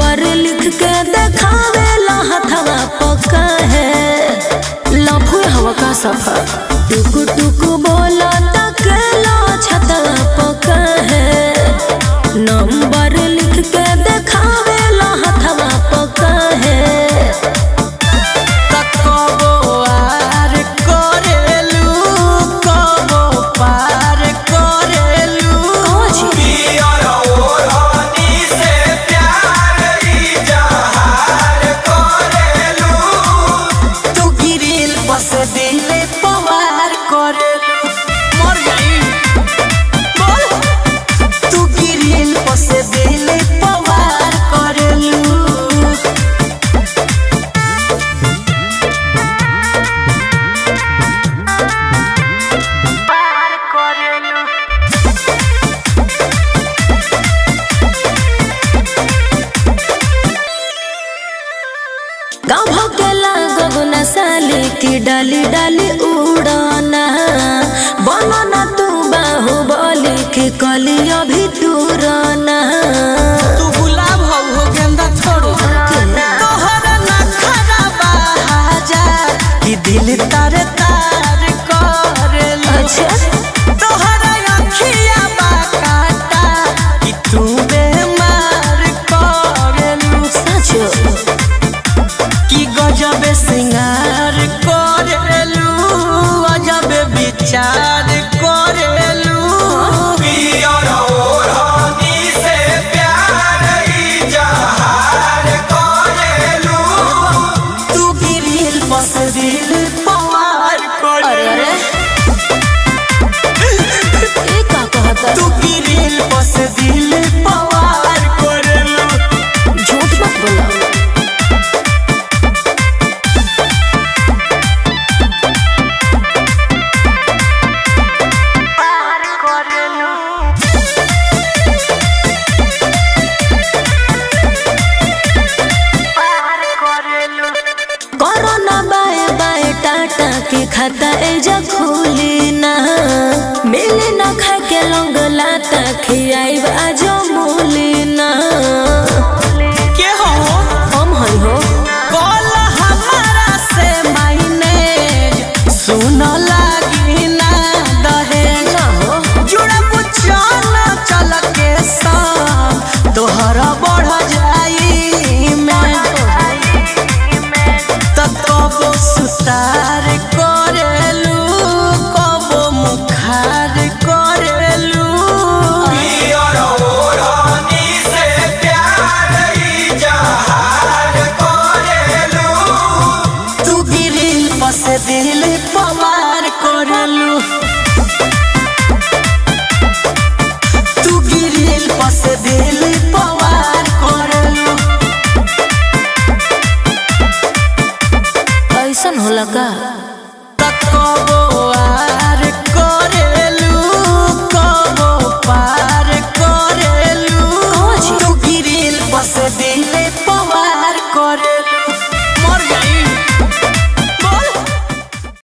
number लिख के देखावे ला हथवा पक्का है लफू हवा का सफा टुक टुक बोला तकेला छतवा पक्का है नंबर लिख के देखावे ला हथवा पक्का है कबो आर करेलू कबो पार करेलू पियर ओढ़नी से प्यार इजहार करेलू तू गिरिल बस दिले पवार करेलू मर गई बोल तू गिरिल बस दिले पवार करेलू गाँव भके लागब न साली की डाली डाली उड़ाना बनना तू बाहुबली की कली अभी दूराना तू गुलाब हो हो गेंदा छोड़ो तोहरा ना खराबा हाजा कि दिल तारे तार करेलू अच्छा तोहरा अखिया बा काटा कि तू बेमार करेलू सचो कि गजब सिंगार करेलू अजब विचार करेलू पियर ओढ़नी से प्यार इजहार करेलू तू गिरिल बस दिल पवार अरे करेलू अरे ये का कहता तू गिरिल बस दिल पवार करेलू झूठ मत बोला कोरोना बाय बाय टाटा के खाता एजा खुली ना मिली ना खा के लौंग लाता खियाई आजो मूली ना के हो हम हई हो कॉल हमारा से माइनेज सुन लागी ना दहेज ना हो जुड़ा पुछाना चल के साथ तोहरा बढ़ जाई मैं तब कबो सुतार करेलू कबो मुखार करेलू पियर ओढ़नी से प्यार इजहार करेलू तू गिरिल बस दिल पवार करेलू तू गिरिल बस दिल पवार करेलू ऐसन होला का कबो आर करेलू कबो पार करेलू तू गिरिल बस दिल